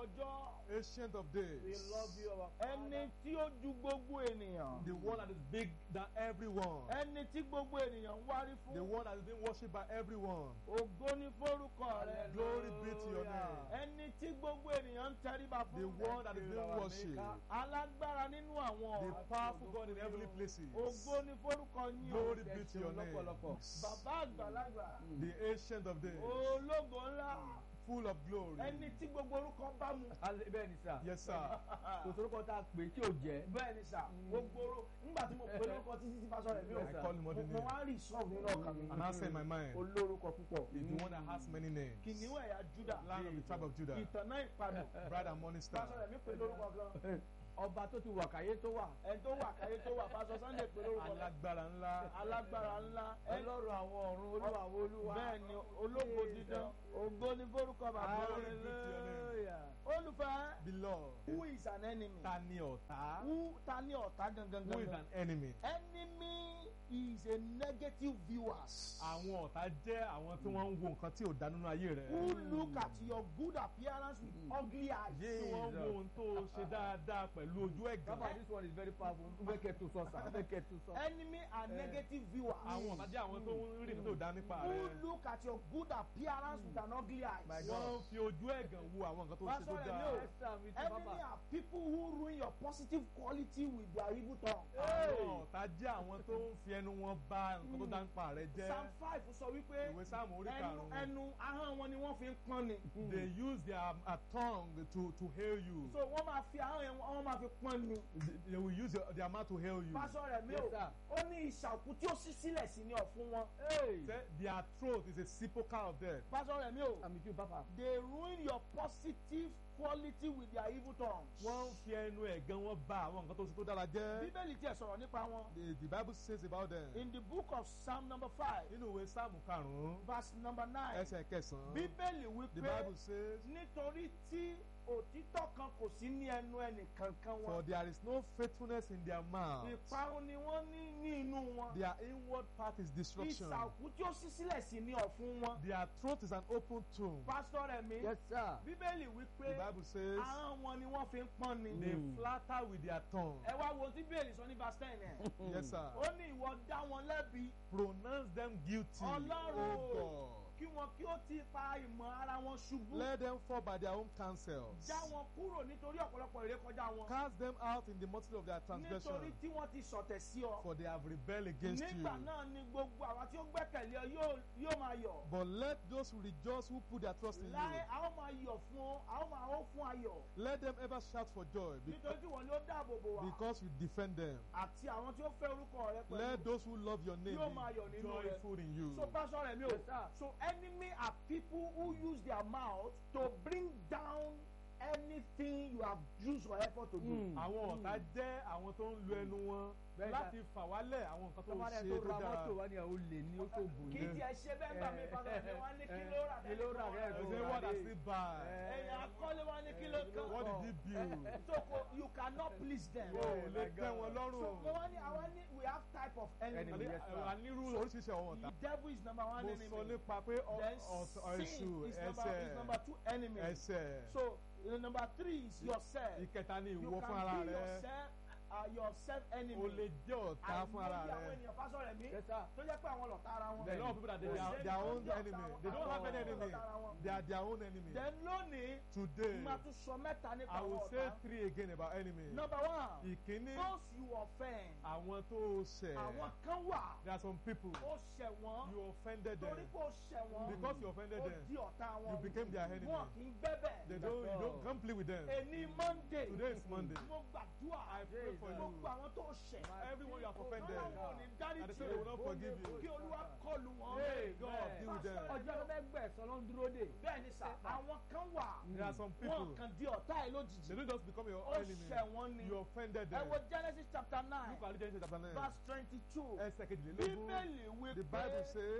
ọjọ́ ancient of days, We love you, our ẹni tí ó ju gbogbo ènìyàn the one that is big than everyone, ẹni tí gbogbo ènìyàn ń wárí the fún one that is being worshipped by everyone. ògo ní forúkọ rẹ Glory be to your name. ẹni tí gbogbo ènìyàn ń tẹríba The fún one that is being worshipped, alágbára nínú àwọn the ọ̀rọ̀ powerful God in heavenly places. ògo ní forúkọ yín o Glory be to your name. lọ́pọ̀lọpọ̀. bàbá àgbàlagbà The ancient of days, ológo ńlá full of glory. ẹni tí gbogbo orúkọ bá mu Alẹ́- bẹ́ẹ̀ ni sà Yes, sir. kò sórúkọ tá a pè é tí ò jẹ́. bẹ́ẹ̀ ni sà gbogbo orú nígbà tí mo pè lórúkọ títí tí pásọ rẹ̀ mi ò I call him what mo the mo name. wá rí sọ́ọ̀bù nínú ọkàn mi And answer in my mind olórúkọ púpọ̀ is the one that has many names. kìnìún ẹ̀yà Júdà Lion of the tribe of Judah, ìtànà ìpadù bright and morning star. pásọ rẹ̀ mi pè lórúkọ gan ọba tó ti wà káyé tó wà. ẹni tó wà káyé tó wà pásọ Sunday pè lórúkọ gan Alágbára ńlá. alágbára ńlá ẹni ọlọ́run àwọn ọ̀run olúwa àwọn olúwa. bẹ́ẹ̀ ni ológo dídán ògo ní forúkọ bàbá Glory rẹ̀ be to your name. hallelujah. olùfẹ́ Beloved, who is an enemy ta ni ọ̀tá? who ta ni ọ̀tá gangan Who is gangan an enemy? enemy is a negative viewers Àwọn ọ̀tá jẹ́ àwọn tí wọ́n ń wo nǹkan tí ò dá nínú ayé rẹ̀. who look at your good appearance with ugly eyes. Tí wọ́n ń wo ohun tó ṣe dáadáa pẹ̀lú ojú ẹ̀gàn. Baba, this one is very powerful. Bẹ́ẹ̀ kẹ́ tó sọ sà. Bẹ́ẹ̀ kẹ́ tó sọ. enemy are negative viewers. Àwọn ọ̀tá jẹ́ àwọn tó ń rí nǹkan tó dá nípa who rẹ̀. look at your good appearance with an ugly eyes. My God. Wọ́n ń fi ojú ẹ̀gàn wo àwọn nǹkan tó ṣe tó Pastor dáa. Remi o. Yes, sir, mi ti enemy bàbá. are people who ruin your positive quality with their evil tongue. Àwọn ọ̀tá jẹ́ àwọn tó ń fi ẹnu wọn bà nǹkan tó dá nípa rẹ̀ jẹ́. psalm five sọ wípé Ìwé Sáàmù orí ẹnu karùn-ún. ẹnu ahọ́n wọn ni wọ́n fi ń pọ́n ni. They use their uh, tongue to to hail you. so wọ́n máa fi ahọ́n yẹn wọ́n máa fi pọ́n ni. They- They will use your, their mouth to hail you. Pastor Remi Yes, o sir. ó ní ìṣàkú tí ó ṣí sílẹ̀ sí ní ọ̀fun wọn. Hey. Say Their throat is a sepulchre of death. Pastor Remi o Àmì tí o bàbá. they ruin your positive quality with their evil tongues. Wọ́n ń fi ẹnu ẹ̀gàn wọn bà àwọn nǹkan tó ṣe tó dára jẹ́. bíbélì tiẹ̀ sọ̀rọ̀ nípa wọn. The, the Bible says about them. in the book of psalm number five Nínú ìwé Sáàmù karùn-ún, verse number nine ẹsẹ̀ kẹsàn-án, bíbélì the wípé Bible says, nítorí tí òtítọ́ kan kò sí ní ẹnu ẹnì kankan For wọn there is no faithfulness in their mouth. ìparun ni wọ́n ní ní inú wọn Their inward part is destruction. ìsàkú tí ó ṣí sílẹ̀ sí ní ọ̀fun wọn. Their throat is an open tomb. pásítọ̀ rẹ̀ mi Yes, sir. bíbélì The wípé Bible says, ahọ́n wọn ni wọ́n fi ń pọ́n ni. they Mm. flatter with their tongue. ẹ wá wo tí bíbélì sọ ní verse ten yẹn Yes, sir. ó ní ìwọ dá wọn lẹ́bi Pronounce them guilty. Ọlọ́run O God. kí wọn kí ó ti pa ìmọ̀ ara wọn ṣubú. Let them fall by their own counsels. já wọn kúrò nítorí ọ̀pọ̀lọpọ̀ ìrékọjá wọn. Cast them out in the multitude of their nítorí transgression. tí wọ́n ti sọ̀tẹ̀ sí ọ. For they have rebelled against you. nígbà náà ni gbogbo àwa tí ó gbẹ́kẹ̀lé ọ yóò yóò máa yọ̀. But let those who rejoice who put their trust in láyé you. a ó máa yọ̀ fún ọ a ó máa ó fún ayọ̀. Let them ever shout for joy nítorí because, tí wọ́n ni ó dáàbò bò wá. because you defend them. àti àwọn tí ó fẹ́ orúkọ rẹ Let pẹ̀lú. those who love your name Yóò máa yọ̀ be nínú rẹ̀. joyful in you. so pásọ rẹ mi o. Yes, sir. so enemy are people who use their mouth to bring down anything you have used your effort to do. Mm. Àwọn ọ̀tá jẹ́ àwọn tó ń lo ẹnu wọn Bẹ́ẹ̀ láti fà wálẹ̀ àwọn nǹkan tó Tọ́ba ṣe rẹ̀ tó tó ra dára. mọ́tò wá ní àwọn olè ní ó tó bò kì ní. í tiẹ̀ ṣe bẹ́ẹ̀ gbà mí pásọ rẹ mi wá ní kí ló rà Kí ló rà lẹ́nu lẹ́nu? They say what has he buy? èèyàn akọ́lé wá ní kí ló kàn. What did he build? so ko you cannot please them. O ò lè my tẹ́ God. wọn so lọ́rùn. mo wá ní àwọn ní we have type of enemy. Enemy, yes, sir. A nírú oríṣiríṣi àwọn ọ̀tá. the devil is number one Mo enemy. sọ nípa pé ọ- then ọ̀tọ̀ èṣù sin is number is number ẹsẹ̀ two enemy. ẹsẹ̀. so uh, number three is yourself. Ìkẹta ni you ìwọ fún ara can be rẹ. yourself uh, yourself enemy. O lè jẹ́ ọ̀tá fún ara àìmọye àwọn rẹ. ènìyàn pásọ rẹ mi Yes, sir. tó jẹ́ pé àwọn lọ̀tá ara wọn. There are a lot of people that they, they are their own enemy. They don't have any enemy. They are their own enemy. then lónìí Today, máa tún sọ mẹ́ta nípa I àwọn will say ọ̀tá. three again about enemy. number one Ìkíní, those you offend. àwọn tó ṣẹ̀. àwọn kan wà There are some people ó ṣẹ̀ wọ́n you offended torí them. pé ó ṣẹ̀ wọ́n Because you offended ó them, di ọ̀tá wọn you became their enemy. wọn kì í gbẹ́bẹ̀. They don't, you don't come play with them. èní monday Today is Monday. mo gbàdúrà I pray for mo you. gbọ́ àwọn tó ṣẹ̀ Everyone you have offended. ọlọ́run ò ní dárí And they tì say they will not forgive you. kí olúwa kọlù wọn. Hey, God, deal with them. Ọjọ́ tó fẹ́ gbẹ̀sán ló ń dúró dè. bẹ́ẹ̀ ni sà àwọn kan wà There are some wọn people, kàn di ọ̀tá ẹ̀ they lójijì don't just become your ó enemy. ṣẹ̀ wọ́n ni You offended ẹ them. wo genesis chapter nine Look at Genesis chapter 9. verse twenty two Ẹsẹ̀ kejìlélógún. bíbélì wí The pé Bible says,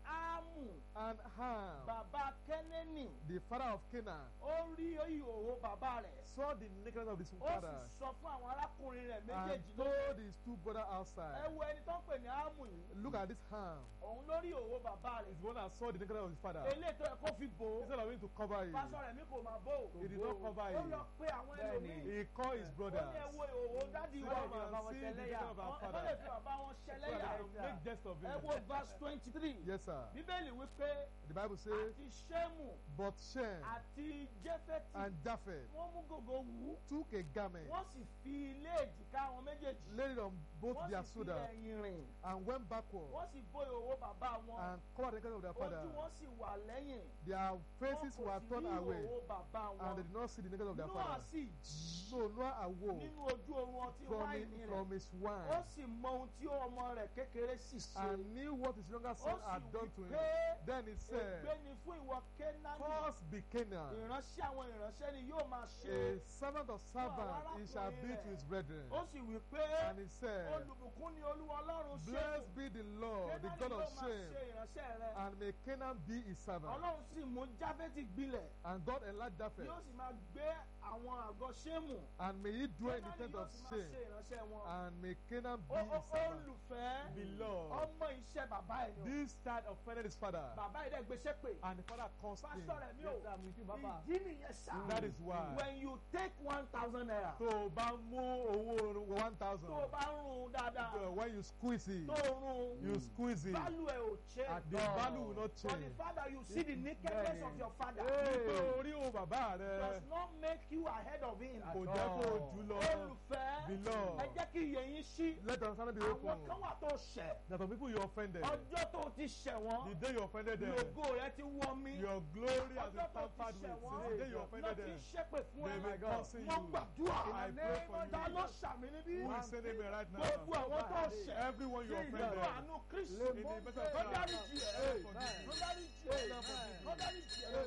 ámù And Ham, bàbá kẹ́nẹ́nì the father of Canaan, ó rí ìhòòhò bàbá rẹ̀ saw the nakedness of his ó sì father sọ fún àwọn arákùnrin rẹ̀ and méjèèjì told lókè his two brothers ẹ outside. wo ẹni tó ń pè ní ámù yìí Look at this Ham. òun ló rí ìhòòhò bàbá rẹ̀ He's the one that saw the nakedness of his father. eléyìí tó yẹ kó fi bò ó Instead of him to cover it, pásọ rẹ̀ mi kò máa bò ó he did not cover ó lọ it. pé àwọn Bẹ́ẹ̀ni. ẹlòmíì He called his ó brothers ní ẹ wo ìhòòhò dádì so wa that Bàbá they wọn can see the ṣẹlẹ́yà. nakedness of our Àwọn- ẹ má father. lè fi bàbá wọn So that ṣẹlẹ́yà they can make jest of ẹ him. wo verse twenty three Yes, sir. bíbélì wípé The Bible says, àti ṣémù But Shem àti jẹ́fẹ́tì and Japheth wọ́n mú gògó wú took a garment, wọ́n sì fi ilé èjìká wọn méjèèjì laid it on both wọ́n their sì fi shoulders, ẹ̀yìn rìn and went backward wọ́n sì bó ìhòòhò bàbá wọn and covered the nakedness of their father. ojú wọn sì wà lẹ́yìn Their wọn faces kò were sì turned rí away, ìhòòhò bàbá and they wọn did not see the nakedness of their Nóà father. sì jí So Noah awoke nínú ojú oorun ọtí from, wáìnì it, rẹ̀ from his ó wine sì mọ ohun tí ọmọ rẹ̀ kékeré sì ṣe and knew what his younger ó son sì had wí done to him. pé Then he ègbé said, ni fún ìwọ kénáánì Cursed be Canaan, ìránṣẹ́ àwọn ìránṣẹ́ ni yóò máa ṣe a servant of servants he shall be to his brethren. ó sì wí pé And he said, olùbùkún ni olúwa ọlọ́run ṣe Blessed be the Lord, the kénáánì God yóò of máa shame, ṣe ìránṣẹ́ rẹ̀ and may Canaan be his servant. ọlọ́run sì mú jáfẹ́tì gbilẹ̀ And God enlarged Japheth, yóò sì máa gbé àwọn àgọ́ ṣémù and may he dwell in the kénáánì tent yóò of sì máa shame, ṣe ìránṣẹ́ wọn and may Canaan be Ó- ó- his servant. olùfẹ́ Beloved, ọmọ iṣẹ́ bàbá ẹ̀ ni o. this child offended his father, bàbá yìí dẹ̀ gbéṣẹ́ pé and the father cursed him. pásítọ̀ rẹ̀ mi ò Yes, I'm with you, Baba. ìdí nìyẹn sá That is why. when you take one thousand naira tó o bá mú owó one thousand tó o bá ń run dáadáa when you squeeze it tó o run you squeeze it value ẹ̀ ò and change the value will not for the change. father you see the nakedness of your father Nígbà orí o bàbá rẹ does not make you ahead of him kò jẹ́ kó o jù lọ. olùfẹ́ Beloved. ẹ jẹ́ kí iye yín ṣí Let us understand the àwọn open. kan wà tó ṣẹ̀ That some people you offended. ọjọ́ tó ti ṣẹ̀ wọ́n The day you offended them. lògo rẹ ti wọ́ mi Your glory has been ọjọ́ tó ti tampered ṣẹ̀ with. wọ́n Since the day you offended lọ́ọ́ ti them. ṣépè fún They ẹ may cursing wọ́n you. gbàdúrà I pray for ta you. ló ṣàmì níbí Who is saying amen right gbogbo now? àwọn tó ṣẹ̀ Everyone you nínú offended. àánú kristu In the better tó of dáríjì ẹ Amen. tó dáríjì ẹ tó dáríjì ẹ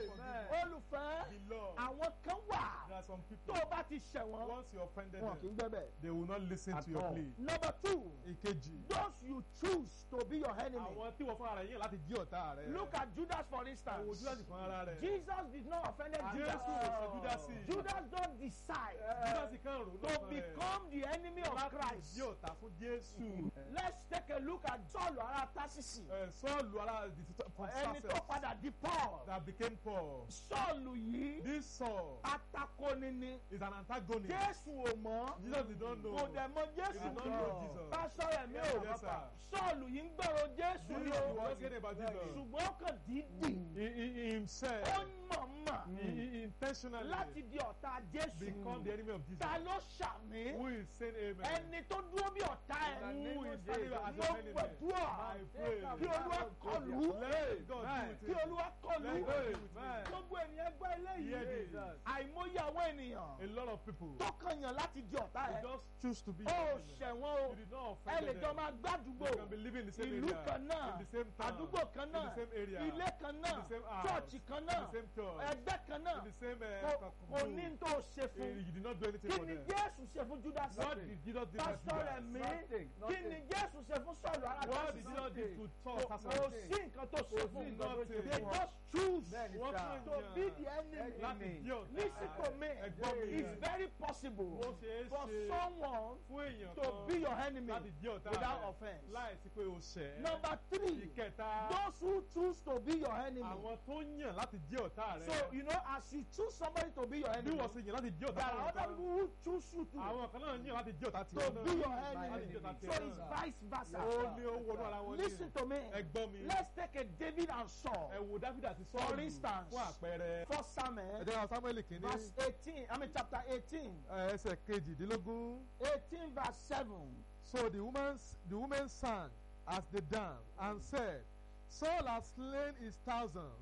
olùfẹ́ Beloved, àwọn kan wà there are some tó people, o bá ti ṣẹ̀ wọ́n once you offended wọn kì í them, gbẹ́bẹ̀. they will not listen At to your all. plea. number two Ìkejì. those you choose to be your enemy Àwọn tí wọ́n fún ara yín láti jí ọ̀tá rẹ̀. look at judas for Àwọn instance Júdásì fún ara rẹ̀. jesus did not offend judas Jésù ò sọ Júdásì. judas don decide Júdásì kan rò to lọ́kàn rẹ̀. become the enemy of Láti christ jí ọ̀tá fún Jésù. let's take a look at saul ará tásìsì Ẹ, Sọ́ọ̀lù ara the from ẹni tó Tarsus padà di paul that became Paul. sọ́ọ̀lù yìí This Saul atakoni ni is an antagonist. jésù ò mọ̀ Jesus did not know. kò dẹ̀ mọ He jésù did not kan know Jesus. pásọ rẹ̀ mi ò Yes, sir. sọ́ọ̀lù yìí ń gbọ́rọ̀ jésù This ni is o what said about Jesus. ṣùgbọ́n ó kàn dídì He, he, he himself, ó mọ̀ọ́mọ̀ he, he intentionally láti di ọ̀tá jésù become the enemy of Jesus. ta ló ṣàmì Who is saying amen? ẹni tó dúró bí ọ̀tá In the ẹ̀ name of Jesus. As mo an enemy. gbàdúrà I pray. kí olúwa kọlù Let God do it. kí olúwa kọlù Let God do it. gbogbo ènìyàn gbọ́ Hear eléyìí this. àìmọye àwọn ènìyàn A lot of people tó kàn yàn láti di ọ̀tá they ẹ̀ just choose to be ó your enemy. ṣẹ̀wọ̀n o You did not ẹ offend lè jọ them. máa gbàdúgbò You can be living in the same ìlú area, kan náà in the same town, àdúgbò kan in náà the same area, ilé kan náà in the same house, chọ́ọ̀chì kan náà in the same church, ẹgbẹ́ kan náà in the same kò uh, kò ní group. tó ṣe Eh, fún You did not do anything kí for ni them. jésù ṣe fún judas What did Jesus do for pásítọ̀ rẹ̀ Judas? mí Nothing, kí nothing. ni jésù ṣe fún sọ̀lù ara What jásì did Jesus do to kò Saul kò Tarsus? sí nǹkan tó ṣe Kò fún sí un nǹkan tó ṣe they fún un. just choose Bẹ́ẹ̀ni Wọ́n sá. kàn to be the yàn enemy láti jí ọ̀tá listen to me Ẹ̀gbọ́n mi it's yẹn. very possible Ó ṣeé for ṣe someone fún èèyàn to kan be your enemy láti jí ọ̀tá without rẹ̀ offence. láìsí pé o ṣẹ̀. number three Ìkẹta those who choose to be your enemy àwọn tó yàn láti jí ọ̀tá rẹ̀. so you know as you choose somebody to be your bí enemy wọ́n ṣe yàn láti jí there ọ̀tá are rẹ̀ other kan. people who choose you to Àwọn kan náà yàn láti jí ọ̀tá to tiwọn náà. be your Láti jí enemy ọ̀tá so tiwọn it's náà. vice versa Ó ní ó wọnú ara wọn ní. listen to me Ẹ gbọ́ mi. let's take a David and Saul Ẹ wo Dáfídì àti For Sọ́ọ̀lù instance, fún àpẹẹrẹ. first Samuel Ẹ̀jẹ̀ Samuel kìíní verse eighteen I mean chapter eighteen ẹsẹ̀ kejìdínlógún. eighteen verse seven So the woman, the woman sang as they danced and said, Saul has slain his thousands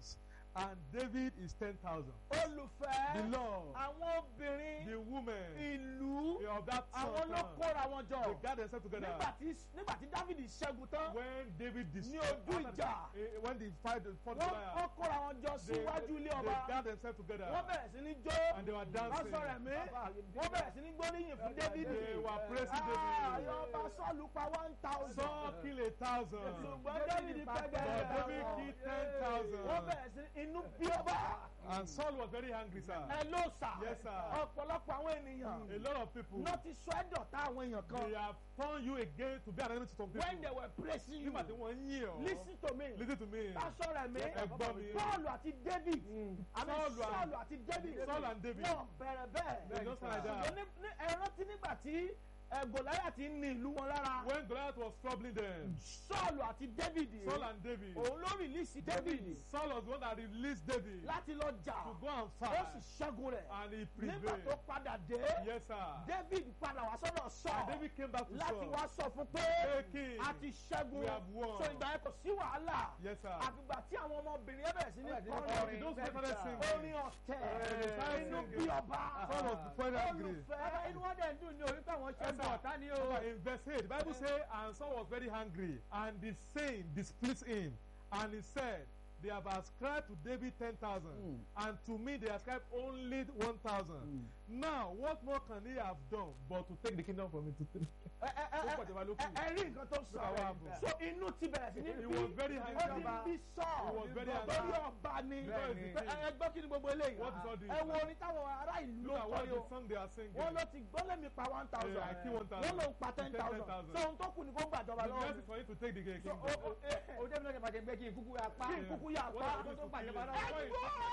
and David is ten thousand. olùfẹ́ The Lord, àwọn obìnrin the women ìlú of that àwọn ló town, kóra wọn they jọ gather themselves together. nígbà tí nígbà tí dávidi ṣẹ́gun tán When David ní destroyed, ojú ìjà eh, when they fight the fought wọ́n Goliath, wọ́n kóra wọn jọ they, síwájú ilé they ọba gather themselves together wọ́n bẹ̀rẹ̀ sí ní jó and they were dancing. lọ́sọ̀rọ̀ ẹ̀mí wọ́n bẹ̀rẹ̀ sí ní gbóríyìn fún dávidi They were praising ayọ̀ David. ọba sọ́ọ̀lù pa one thousand Saul killed a thousand. ṣùgbọ́n dávidi But pẹ́gẹ́ David killed ten wọ́n thousand. bẹ̀rẹ̀ sí inú bí ọba And Saul was very angry, sir. ẹ ló sà Yes, sir. ọ̀pọ̀lọpọ̀ àwọn ènìyàn A lot of people, náà ti sọ ẹ̀dọ̀ta àwọn èèyàn kan they have turned you again to be an enemy to some people. when they were praising you Nígbà tí wọ́n ń yìn ọ́. listen to me Listen to me. pásọ̀rọ̀ mi Ẹ gbọ́ mi. Paul àti David àmì Saul and- Saul àti David Saul and David. wọ́n bẹ̀rẹ̀ bẹ́ẹ̀ They just like that. ṣùgbọ́n ní- ní- ẹ rántí nígbà tí ẹ, Gòláyà ti ń ní ìlú wọn lára When Goliath was troubling them, Saul àti David Saul and David, òun ló rìlíìsì David Saul was the one that released David láti lọ jà to go and ó fight, sì ṣẹ́gun rẹ̀ and he nígbà tó prevailed. padà dé Yes, sir. David padà wá sọ́dọ̀ And Saul David came back to láti Saul. wá sọ fún pé Hey, king, a ti ṣẹ́gun we have won. so ìgbà yẹn kò sí wàhálà Yes, sir. àfìgbà tí àwọn ọmọbìnrin yẹn bẹ̀rẹ̀ sí ní Bẹ̀rẹ̀ sí ní kọrin kọrin. Those who started singing, orin ọ̀tẹ̀ Hey, inú singing. bí ọba Saul was very angry. olùfẹ́ inú wọn dẹ̀ ń dùn ní orí pé àwọn ṣe Yes, ń sir. bọ̀ ọ̀tá ni o. Remember, in verse 8, the Bible says, and Saul was very angry, and the saying displeased him, and he said, They have ascribed to David 10,000, and to me they ascribe only 1,000. Now, what more can he have done but to take the kingdom from him? To take ẹ ẹ ẹ Ó pọ̀ jọba ló kù. ẹ ẹ rí nǹkan tó sọ Look at what happened. so inú ti bẹ̀rẹ̀ sí ní He bí was very ó angry. ti ń bí sọ He was very angry. lórí ọba ni Because the ẹ ẹ gbọ́ kí ni gbogbo eléyìí What is all this? ẹ wo orin táwọn ará ìlú ló Look at what kọrin o the song they are singing. wọ́n ló ti gbọ́ lẹ́mi pa one thousand Yeah, I kill 1,000. wọ́n ló ń pa ten thousand 10,000. so ohun tó kù ni kó gbàjọba The lọ́wọ́ best is for him to take the so kingdom. o o ẹ o jẹ́ mi náà jẹ́ pé kí n kúkú ya pa. kí n kúkú yà What pa are you tó to gbàjọba kill lọ́wọ́. him?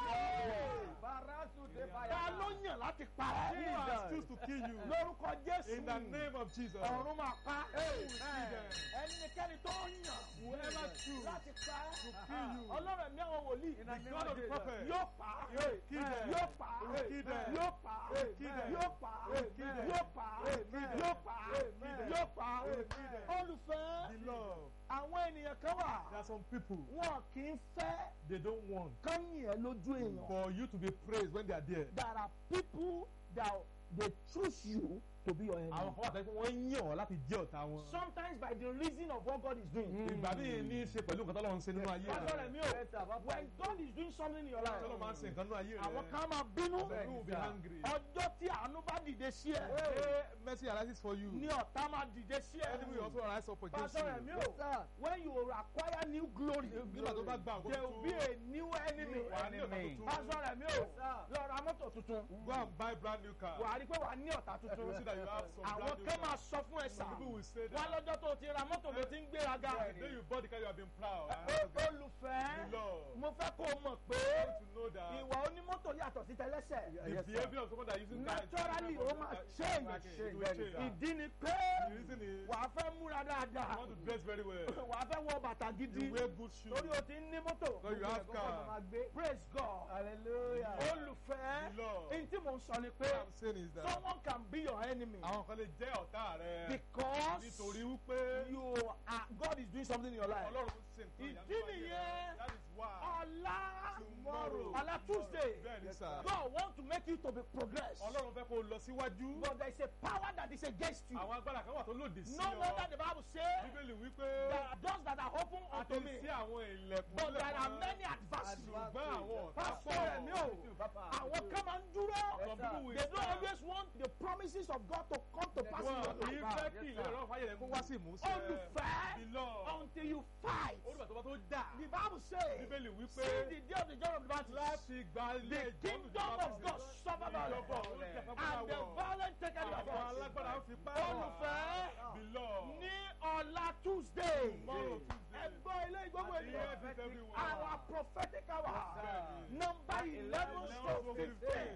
ẹgbọ́ barasu de ta fire. ló yàn láti pa ẹ́ Who has choose to kill you? lórúkọ Jésù In the name of Jesus. ọ̀run máa pa them. ẹnikẹ́ni tó yàn Whoever choose láti pa to ẹ́ kill you. ọlọ́run ẹ̀mí àwọn wòlíì The God of the prophet. yóò pa Will kill them. yóò pa Will kill them. yóò pa Will kill them. yóò pa Will kill them. yóò pa Will kill them. yóò pa Will kill them. yóò pa Will kill them. olùfẹ́ The love. àwọn ènìyàn kan wà There are some people wọn kì í fẹ́ they don't want kán yìn ẹ́ lójú èèyàn for you to be praised when they are there. there are people that they choose you to be your enemy. Àwọn kan wà tẹ́lẹ̀ pé wọ́n ń yàn ọ́ láti jẹ́ ọ̀tá wọn. sometimes by the reason of what God is doing. Ìgbà míì ní í ṣe pẹ̀lú nǹkan tọ́lọ́run ń ṣe nínú ayé Pásọ̀ rẹ̀ rẹ̀. mi ò when God is doing something in your life. Tọ́lọ́run máa ń ṣe nǹkan nínú ayé rẹ̀. àwọn kan máa bínú. Some people will be angry. ọjọ́ tí àánú bá dìde sí ẹ. Hey, mercy arises for you. ní ọ̀tá máa dìde sí ẹ. Enemy will also rise up against Pásọ̀ rẹ̀ mi you. ò when you acquire new glory. Nígbà tó bá gbà àkókò there will be a new enemy. wà á ní ọ̀tá tuntun. Pásọ̀ rẹ̀ mi ò lọ ra mọ́tò tuntun. Go and buy brand new car. wà á rí pé wà á ní ọ̀tá You will see tuntun. that you have some àwọn brand new kan car. máa sọ fún ẹ sà. Some people will say wá that. lọ́jọ́ tó o ti ra mọ́tò ló ti ń gbéraga. The day you bought the car, you have been proud. Ó- I have olùfẹ́ the Lord. mo fẹ́ kó o mọ̀ pé to know that ìwà onímọ́tò yàtọ̀ sí tẹlẹ́sẹ̀. the behavior of someone that uses car is naturally different ó from máa that- change It will change. ìdí ni pé The reason is wàá fẹ́ múra you dáadáa want to dress very well. wàá fẹ́ wọ bàtà gidi You wear good shoes. lórí o ti ń ní mọ́tò So you have car. praise God hallelujah. olùfẹ́ The Lord. n tí mo ń sọ ni pé What I'm saying is that someone can be your enemy àwọn kan lè jẹ́ ọ̀tá rẹ because nítorí wípé you are God is doing something in your life Ọlọ́run ń ṣe nǹkan ìdí ìyanu ayé rẹ. nìyẹn That is why ọ̀la tomorrow ọ̀la Tuesday bẹ́ẹ̀ ni sà God want to make you to be progress Ọlọ́run fẹ́ kó o lọ síwájú but there is a power that is against you àwọn agbára kan wà tó lòdì sí no ọ wonder the Bible say Bíbélì wípé there are doors that are open a ti unto me sí àwọn ilẹ̀kùn but there are lẹ́kọ̀ọ́ many adversaries ṣùgbọ́n àwọn ọ̀tá pastor ẹ̀mí o àwọn kan máa ń dúró Some people will they don't stand. always want the promises of God to come to pass in wọn your kì í life fẹ́ kí ìlérí ọ̀rọ̀ fàyè rẹ̀ kó wá sí ìmúṣẹ olùfẹ́ ìlọ until you fight olùgbà tó bá tó dà the Bible say Bíbélì wípé see the day of the joy of the battle láti gba ilé the ìjọ́nù kingdom of God suffer violence and the violent take it by àwọn force alágbára ń fi pa olùfẹ́ bìlọ ní ọ̀la Tuesday Tomorrow Tuesday. ẹgbọ́ ilé ìgbógun Àti ènìyàn every- everyone. our prophetic hour Bẹ́ẹ̀ni. number eleven to fifteen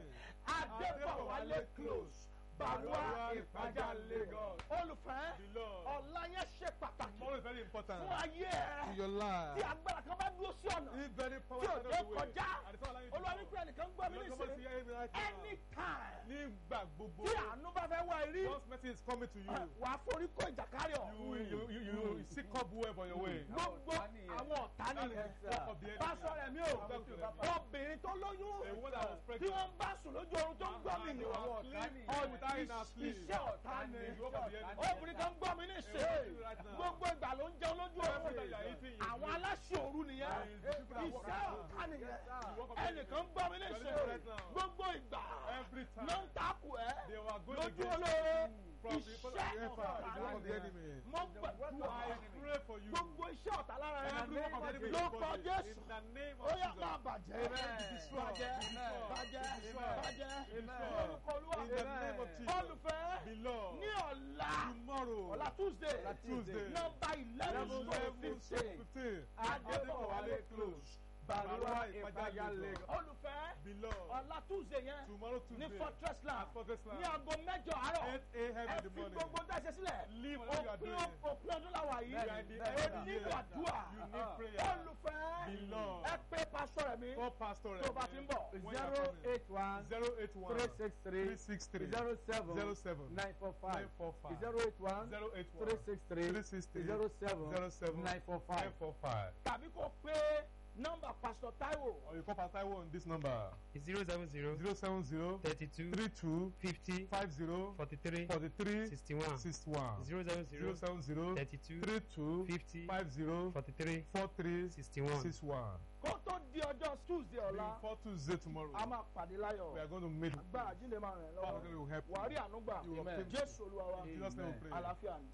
adébọ̀wálé close bàrúwá ìpàjà Lagos olùfẹ́ bìlọ ọ̀la yẹn ṣe pàtàkì tomorrow is very important fún ayé ẹ your life tí agbára kan bá dúró sí ọ̀nà if very tí powerful ò dé kọjá olúwa ní pé olùwàní ẹnìkan gbọ́ mi nísìnyí anytime nígbà gbogbo tí àánú bá fẹ́ wá rí God's mercy is coming to you wàá forí kó ìjàkárì you will you ọ̀hún. you you will see cobweb on your way gbogbo àwọn ọ̀tá nìyẹn That's the work of the enemy. pásọ rẹ̀ mi ò That's the work of the enemy. obìnrin tó lóyún A woman that was tí pregnant wọ́n bá sùn lójú oorun tó ń gbọ́ mi and ní they àwọn were ọ̀tá sleeping nìyẹn without in our sleep. iṣẹ́ ọ̀tá ni It's the work of the enemy. obìnrin kan gbọ́ mi ní A ṣe woman right now. gbogbo ìgbà ló ń jẹun lójú Every oorun time you are eating, you àwọn sleep. aláṣẹ òru nìyẹn And the people that work iṣẹ́ at home. ọ̀tá nìyẹn The work of the ẹnìkan gbọ́ mi ní You are ṣe living right now. gbogbo ìgbà Every time. ló ń takò ẹ́ They were going lójú against olóore from the people iṣẹ́ of the ọ̀tá enemy. It's the work of the nìyẹn enemy. mo gbàdúrà I pray for you. gbogbo iṣẹ́ ọ̀tá lára rẹ Every work of the enemy ló is kọ body. Jésù In the name ó of yá máa Jesus. bàjẹ́ Amen. Be destroyed. bàjẹ́ Be destroyed. bàjẹ́ Be destroyed. bàjẹ́ Be destroyed. lórúkọ olúwa In the name of Jesus. olùfẹ́ Beloved. ní ọ̀la Tomorrow. ọ̀la Tuesday Tuesday. nọ́mbà eleven to Eleven fifteen fifteen. Adébọ̀wálé close. Bàrúwá Ìpàjà Ìpàjà Lagos. Lagos. olùfẹ́ Beloved. ọ̀la Tuesday yẹn Tomorrow ní Tuesday. Fortress Land At Fortress Land. ní aago mẹ́jọ àárọ̀ 8 a.m. ẹ in the fi morning. gbogbo dáṣẹ sílẹ̀ Leave what you are òpin doing. òpin ọdún làwà yìí You are in the Bẹ́ẹ̀ni, end ó of the nílò year. àdúrà You need prayer. olùfẹ́ Beloved. ẹ pé pásítọ̀ rẹ̀ mi Call Pastor tó bá ti ń bọ̀ When you are zero coming. eight one 081 three six three 363 zero seven 07 nine four five 945 zero eight one 081 three six three 363 zero seven 07 nine four five. 945. tàbí kó pé nọ́mbà pásítọ̀ Táíwò Or you call Pastor Taiwo on this number zero seven zero 070 thirty two 32 fifty 50 forty three 43 sixty one 61 zero seven zero 070 thirty two 32 fifty 50 forty three 43 sixty one. 61. kó tó di ọjọ́ Tuesday ọ̀la Before Tuesday tomorrow, a máa pàdé láyọ̀ we are going to meet. agbára jíǹde máa rìn Father lọ́wọ́ will help wàá rí you. ànúgbà You will obtain Jésù Olúwa wa In Jesus' name we pray. àlàáfíà ni.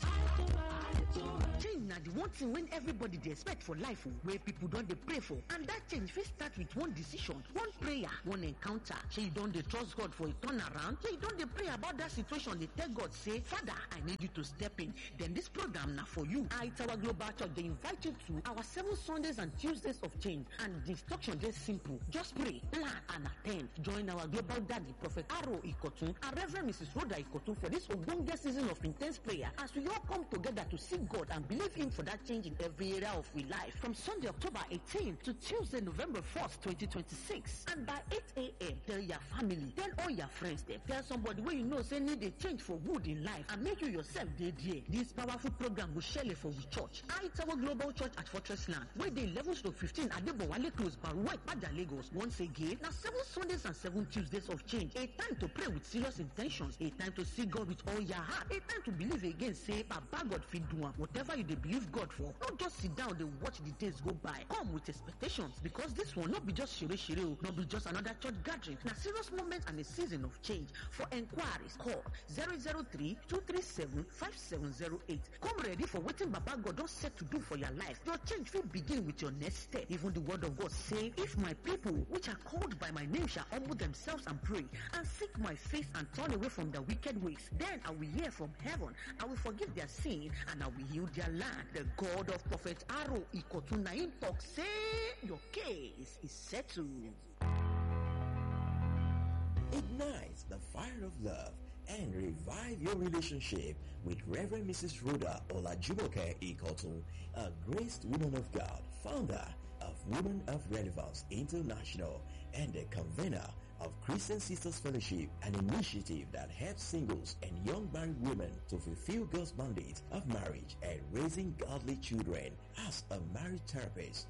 change na the one thing wey everybody dey expect for life o wey people don dey pray for and that change fit start with one decision one prayer one encounter shey you don dey trust god for a turnaround shey you don dey pray about that situation dey tell god say father i need you to step in then this program na for you aitawa global church dey invite you to our seven sundays and tuesdays of change and the instruction dey simple just pray plan and at ten d join our global daddy prophet aro ikotun and reverend mrs rhoda ikotun for this ogbonge season of intense prayer as we all come together to seek god and believe him for that change in every area of we life from sunday october 18 to tuesday november 1st 2026 and by 8 a.m tell your family tell all your friends dem tell somebody wey you know say need a change for good in life and make you yourself dey there this powerful program go shele for we church aitawo global church at fortress land wey dey 11 to 15 adebowale close baruwa ipaja lagos once again na seven sundays and seven tuesdays of change a time to pray with serious intentions a time to see god with all your heart a time to believe again say baba god fit do am whatever you dey believe god for no just sit down dey watch the days go by come with expectations because this one no be just shere shere o no be just another church gathering na serious moment and a season of change for enquiries call 003 237 5708 come ready for wetin baba god don set to do for your life your change fit begin with your next step even the word of god say if my people which are called by my name shall humble themselves and pray and seek my face and turn away from their wicked ways then i will hear from heaven i will forgive their sin and i will heal their land the god of prophet aro ikotunaim talk say your case is settled. Ignite the fire of love and revive your relationship with Reverend Mrs. Rhoda Olajumoke Ikotun, a graced woman of God, founder of Women of Relevance International and the convener of Christian Sisters Fellowship, an initiative that helps singles and young married women to fulfill God's mandate of marriage and raising godly children as a marriage therapist.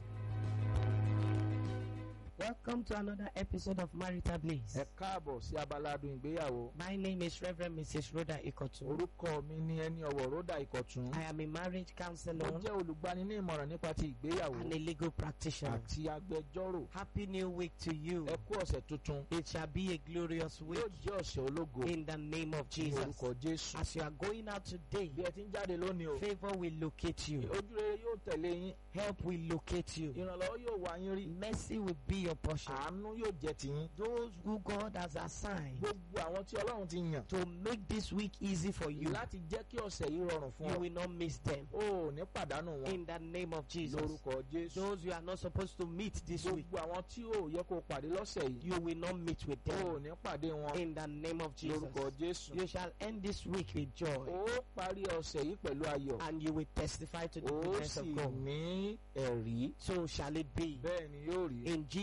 Welcome to another episode of Marital Bliss. ẹ káàbọ̀ sí abaládùn ìgbéyàwó My name is Reverend Mrs. Rhoda Ikotu. orúkọ mi ni ẹni ọ̀wọ̀ ròdà ìkọ̀tún I am a marriage mo counselor jẹ́ olùgbani ní ìmọ̀ràn nípa ti ìgbéyàwó and a legal practitioner. àti agbẹjọ́rò Happy New Week to you. ẹ kú ọ̀sẹ̀ tuntun It shall be a glorious week yóò jẹ́ ọ̀sẹ̀ ológo in the name of ní Jesus. orúkọ jésù As you are going out today, bí ẹ ti ń jáde lónìí o favor will locate you, ojú rere yóò tẹ̀lé yín help will locate you, ìrànlọ́wọ́ yóò wá yín rí mercy will be your portion. àánú yóò jẹ́ tiyín Those who God has assigned gbogbo àwọn tí ọlọ́run ti yàn to make this week easy for you, láti jẹ́ kí ọ̀sẹ̀ yìí rọrùn fún you ọ will not miss them. o ò ní pàdánù wọn In the name of Jesus. lórúkọ jésù Those you are not supposed to meet this week, gbogbo àwọn tí ò yẹ kó pàdé lọ́sẹ̀ yìí you will not meet with o ò them. ní pàdé wọn In the name of Jesus. lórúkọ jésù You shall end this week with joy ó parí ọ̀sẹ̀ yìí pẹ̀lú ayọ̀ and you will testify to the ó goodness sì of God. ní ẹ̀rí So shall it be. bẹ́ẹ̀ ni yóò rí In Jesus' mighty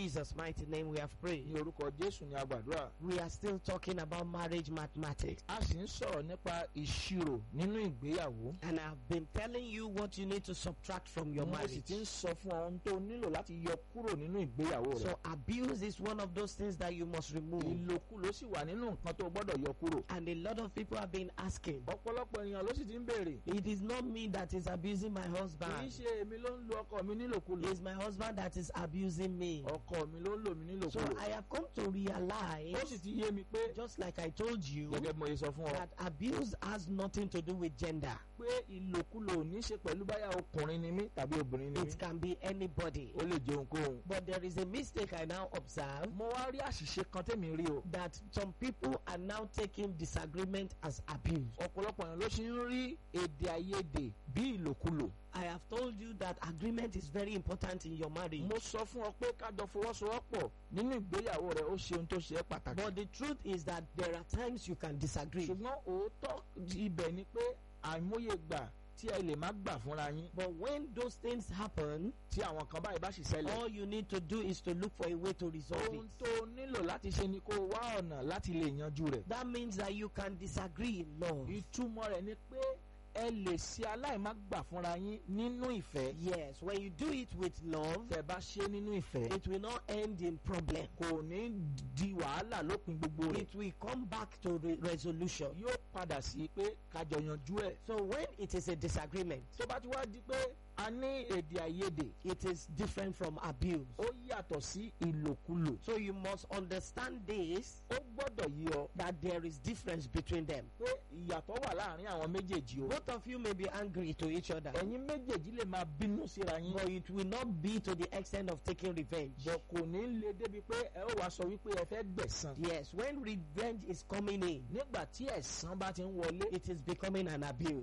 mighty name we have prayed. ní orúkọ jésù ní agbàdúrà. We are still talking about marriage mathematics. a sì ń sọ̀rọ̀ nípa ìṣirò nínú ìgbéyàwó. And I've been telling you what you need to subtract from your mo sì marriage. ti ń sọ fún ọ ohun tó nílò láti yọ kúrò nínú ìgbéyàwó rẹ. So abuse is one of those things that you must remove. ìlòkulò sì wà nínú nǹkan tó gbọ́dọ̀ yọ kúrò. And a lot of people have been asking, ọ̀pọ̀lọpọ̀ èèyàn ló sì ti ń béèrè. it is not me that is abusing my kì í husband. ṣe èmi ló ń lo ọkọ mi nílòkulò. It's my husband that is abusing me. ọkọ mi ló ń lò mí So nílòkulò. I have come to ó sì realize, ti yé mi pé just like I told you, gẹ́gẹ́ bí mo ṣe sọ fún ọ that abuse has nothing to do with gender. pé ìlòkulò ò ní ṣe pẹ̀lú báyà ọkùnrin ni mí tàbí obìnrin ni mí. It can be anybody. ó lè jẹ ohunkóhun. But there is a mistake I now observe mo wá rí àṣìṣe kan tẹ́mi rí o. that some people are now taking disagreement as abuse. ọ̀pọ̀lọpọ̀ èèyàn ló ṣe ń rí èdè àìyedè bí ìlòkulò. I have told you that agreement is very important in your marriage. mo sọ fún ọ pé kájọ fọwọ́sowọ́pọ̀ nínú ìgbéyàwó rẹ ó ṣe ohun tó ṣe é pàtàkì. But the truth is that there are times you can disagree. ṣùgbọ́n òótọ́ ibẹ̀ ni pé àìmọye gbà tí ẹ lè má gbà fúnra yín But when those things happen, tí àwọn kan báyìí bá sì ṣẹlẹ̀. all you need to do is to look for a way to resolve ohun it. tó nílò láti ṣe ni kó o wá ọ̀nà láti lè yanjú rẹ̀. That means that you can disagree in love. ìtumọ̀ rẹ̀ ni pé ẹ lè ṣe aláìmágbà fúnra yín nínú ìfẹ́. Yes, when you do it with love, tẹ́ bá ṣe nínú ìfẹ́. it will not end in problem. kò ní di wàhálà lópin gbogbo rẹ̀. It will come back to re- resolution. yóò padà sí pé kájọ yanjú ẹ̀. So when it is a disagreement, tó bá ti wá di pé a ní èdè àìyedè it is different from abuse. ó yàtọ̀ sí ìlòkulò. So you must understand this ó gbọ́dọ̀ yí ọ that there is difference between them. pé ìyàtọ̀ wà láàrin àwọn méjèèjì o. Both of you may be angry to each other, ẹ̀yin méjèèjì lè máa bínú síra yín. but it will not be to the extent of taking revenge. bọ̀ kò ní le débi pé ẹ ó wá sọ wípé ẹ fẹ́ gbẹ̀san. Yes, when revenge is coming in, nígbà tí ẹ̀san bá ti ń wọlé it is becoming an abuse.